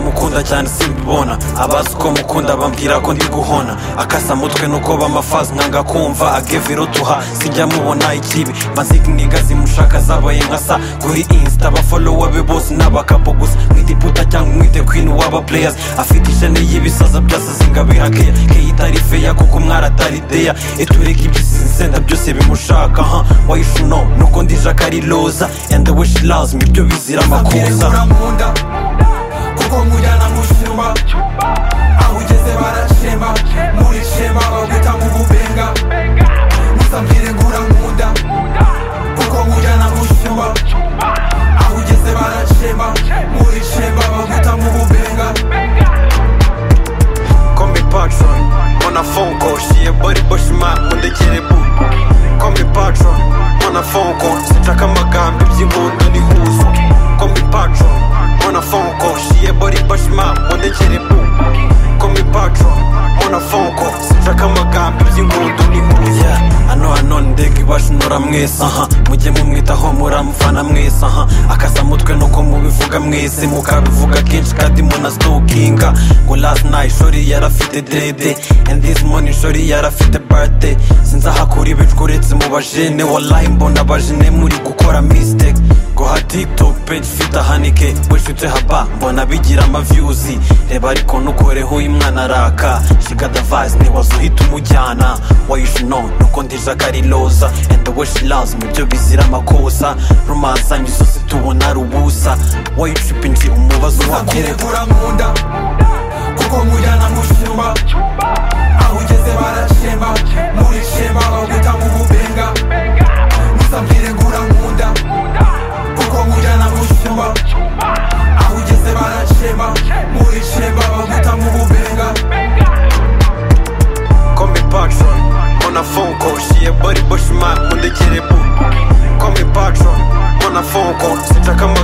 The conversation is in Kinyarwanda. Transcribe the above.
mukunda cyane simbibona abazi uko mukunda bambwira ko ndi guhona akasa mutwe nuko bamafazi nkanga kumva agevirutuha sijya mubona ikibi maziga zimushaka zabaye nka sa kuri insita abafolowa be bose ni abakapo gusa mwite iputa cyangwa mwite kwini w'aba pureyazi afite ishene y'ibisaza byose zingabira keya keya itari feya kuko umwari atari deya itureka iby'isi isenda byose bimushaka ha wayishuno nuko ndije akari roza enda we she loves me ibyo bizira amakuza uramunda kuko mujyana mu cyumba aho ugeze barashema muri shema bagwita mu bubenga musambire ngo uramunda kuko mujyana mu cyumba aho ugeze barashema muri shema bagwita mu bubenga Call me Patron on a phone call. She a body but she might when they get it boo. Call me Patron on a phone call. Sitaka magambo iby'inkondo n'ihuzo. Call me Patron on a phone call. She a body but she might when they get it boo. Call me Patron on a phone call. Sitaka magambo iby'inkondo n'ihuzo. Yeah, I know I know ndege iwacu nora mwese aha mujye mumwitaho muramufana mwese aha akaza mutwe nuko mubivuga mwese mukabivuga kenshi kandi munasitokinga ngo last night shori yarafite dede and this morning shori yarafite birthday sinzi ahakura ibicwa uretse mu bajene wallahi mbona abajene muri gukora mistake ngo ha tiktok page ifite ahanike wishutse haba mbona bigira amavyuzi reba ariko nukoreho uyu mwana araka shigadavise ntiwaza uhita umujyana wayishuno nuko ndije akariloza and the way she loves me byo bizira amakosa rumansanyi zose tubona rubusa wayicipinje umubazo musambire wakure ngo uramunda kuko mujyana mu cyumba aho ugeze barashema muri shema bagwita mu bubenga musambire ngo uramunda kuko mujyana mu cyumba aho ugeze barashema muri shema bagwita mu bubenga Call me Patron on a phone call. She a body but she might when they get it boo. Call me Patron on a phone call. Sitaka